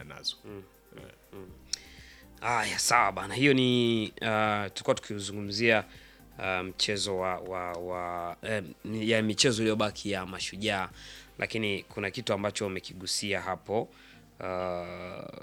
nazo. Aya, sawa bana, hiyo ni uh, tulikuwa tukizungumzia uh, mchezo wa, wa, wa eh, ya michezo iliyobaki ya Mashujaa, lakini kuna kitu ambacho umekigusia hapo uh,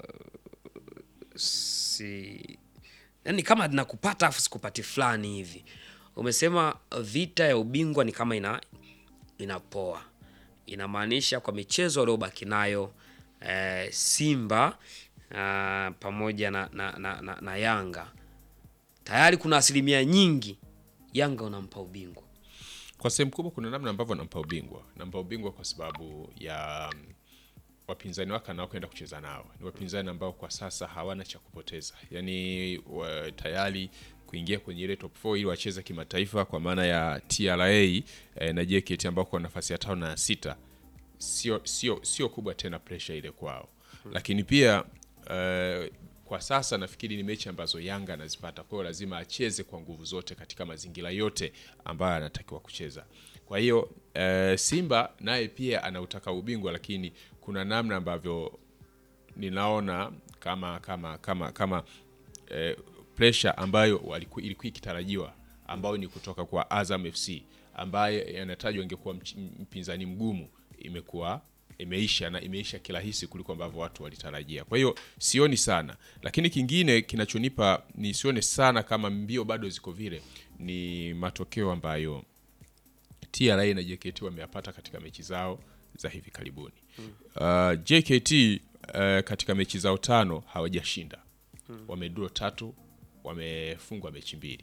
si yani kama nakupata afu sikupati fulani hivi. Umesema vita ya ubingwa ni kama ina inapoa, inamaanisha kwa michezo waliobaki nayo eh, Simba ah, pamoja na, na, na, na, na Yanga tayari kuna asilimia nyingi Yanga unampa ubingwa. Kwa sehemu kubwa kuna namna ambavyo nampa ubingwa, nampa ubingwa kwa sababu ya mm, wapinzani wake anaokwenda kucheza nao ni wapinzani ambao kwa sasa hawana cha kupoteza, yaani wa, tayari kuingia kwenye ile top 4 ili wacheze kimataifa kwa maana ya TRA eh, na JKT ambao kwa nafasi ya tano na ya sita sio sio sio kubwa tena pressure ile kwao, lakini pia eh, kwa sasa nafikiri ni mechi ambazo Yanga anazipata, kwa hiyo lazima acheze kwa nguvu zote katika mazingira yote ambayo anatakiwa kucheza. Kwa hiyo eh, Simba naye pia anautaka ubingwa, lakini kuna namna ambavyo ninaona kama kama kama kama eh, pressure ambayo waliku, ilikuwa ikitarajiwa ambayo ni kutoka kwa Azam FC ambaye yanatajwa ingekuwa mch- mpinzani mgumu imekuwa imeisha na imeisha kirahisi kuliko ambavyo watu walitarajia. Kwa hiyo sioni sana, lakini kingine kinachonipa nisione sana kama mbio bado ziko vile ni matokeo ambayo TRA na JKT wameyapata katika mechi zao za hivi karibuni. Uh, JKT uh, katika mechi zao tano hawajashinda, wamedraw tatu, wamefungwa mechi mbili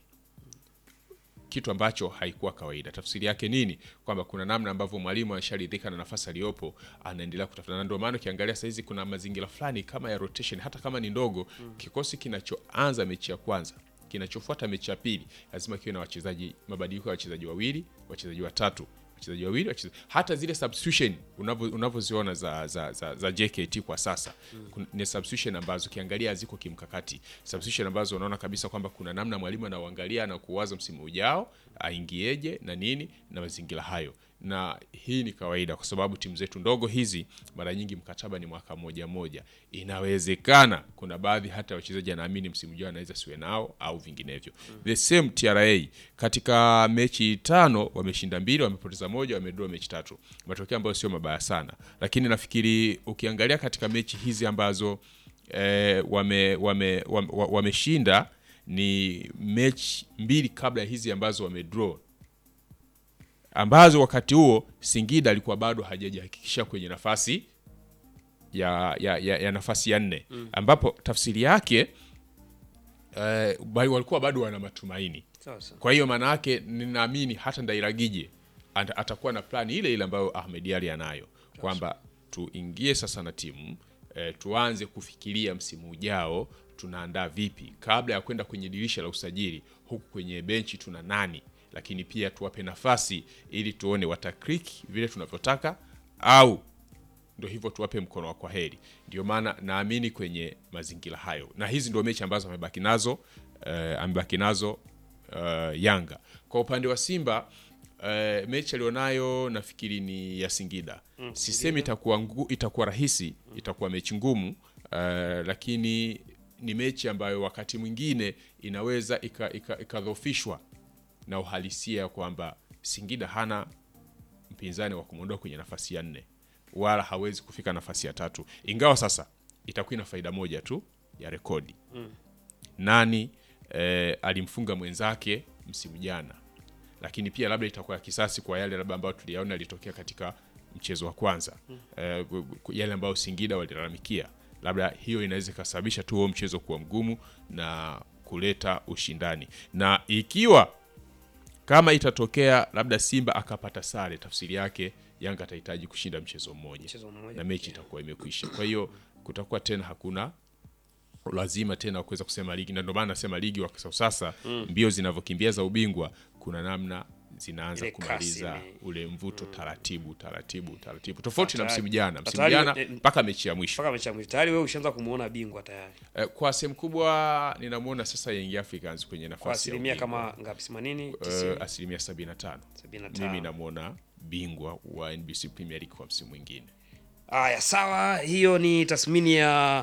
kitu ambacho haikuwa kawaida. Tafsiri yake nini? Kwamba kuna namna ambavyo mwalimu asharidhika na nafasi aliyopo, anaendelea kutafuta, na ndio maana ukiangalia sahizi kuna mazingira fulani kama ya rotation, hata kama ni ndogo. Kikosi kinachoanza mechi ya kwanza kinachofuata mechi ya pili lazima kiwe na wachezaji, mabadiliko ya wachezaji wawili, wachezaji watatu, wachezaji wawili, wachezaji hata zile substitution unavyo- unavyoziona za, za, za, za JKT kwa sasa kun- ni substitution ambazo ukiangalia haziko kimkakati, substitution ambazo unaona kabisa kwamba kuna namna mwalimu anauangalia na kuwaza msimu ujao aingieje na nini na mazingira hayo, na hii ni kawaida kwa sababu timu zetu ndogo hizi mara nyingi mkataba ni mwaka moja moja. Inawezekana kuna baadhi hata wachezaji anaamini msimu ujao anaweza siwe nao au vinginevyo. The same TRA katika mechi tano wameshinda mbili, wamepoteza moja, wamedraw mechi tatu, matokeo ambayo sio mabaya sana, lakini nafikiri ukiangalia katika mechi hizi ambazo eh, wame wame wame- wameshinda ni mechi mbili kabla ya hizi ambazo wamedraw ambazo wakati huo Singida alikuwa bado hajajihakikisha kwenye nafasi ya, ya, ya, ya nafasi ya nne ambapo tafsiri yake eh, bali walikuwa bado wana matumaini. Sasa Kwa hiyo maana yake ninaamini hata Ndairagije ata- atakuwa na plani ile ile ambayo Ahmed Ally anayo kwamba tuingie sasa na timu eh, tuanze kufikiria msimu ujao tunaandaa vipi kabla ya kwenda kwenye dirisha la usajili, huku kwenye benchi tuna nani, lakini pia tuwape nafasi ili tuone wataklik vile tunavyotaka au ndo hivyo tuwape mkono wa kwaheri. Ndio maana naamini kwenye mazingira hayo, na hizi ndio mechi ambazo amebaki nazo eh, amebaki nazo eh, Yanga. Kwa upande wa Simba eh, mechi alionayo nafikiri ni ya Singida. Sisemi itakuwa ngu, itakuwa rahisi, itakuwa mechi ngumu eh, lakini ni mechi ambayo wakati mwingine inaweza ikadhofishwa ika, ikadhoofishwa na uhalisia kwamba Singida hana mpinzani wa kumwondoa kwenye nafasi ya nne wala hawezi kufika nafasi ya tatu, ingawa sasa itakuwa ina faida moja tu ya rekodi nani eh, alimfunga mwenzake msimu jana, lakini pia labda itakuwa ya kisasi kwa yale labda ambayo tuliyaona yalitokea katika mchezo wa kwanza eh, gu- gu- yale ambayo Singida walilalamikia, labda hiyo inaweza ikasababisha tu huo mchezo kuwa mgumu na kuleta ushindani, na ikiwa kama itatokea labda Simba akapata sare, tafsiri yake Yanga atahitaji kushinda mchezo mmoja mchezo mmoja na mechi itakuwa imekwisha. Kwa hiyo kutakuwa tena hakuna lazima tena wa kuweza kusema ligi, na ndio maana nasema ligi wa sasa mbio zinavyokimbia za ubingwa, kuna namna zinaanza Ile kasi kumaliza ime- ule mvuto taratibu taratibu taratibu, tofauti na Tayari- msimu jana. Msimu tayari- jana eh, mpaka mechi ya mwisho mpaka mechi ya mwisho tayari wewe ushaanza kumuona bingwa tayari eh, kwa sehemu kubwa ninamwona sasa Young Africans kwenye kwa nafasi ya asilimia ubingwa. kama ngapi? themanini Eh, tisini asilimia 75 sabini na mimi tano. namwona bingwa wa NBC Premier League kwa msimu mwingine. Haya, sawa, hiyo ni tathmini ya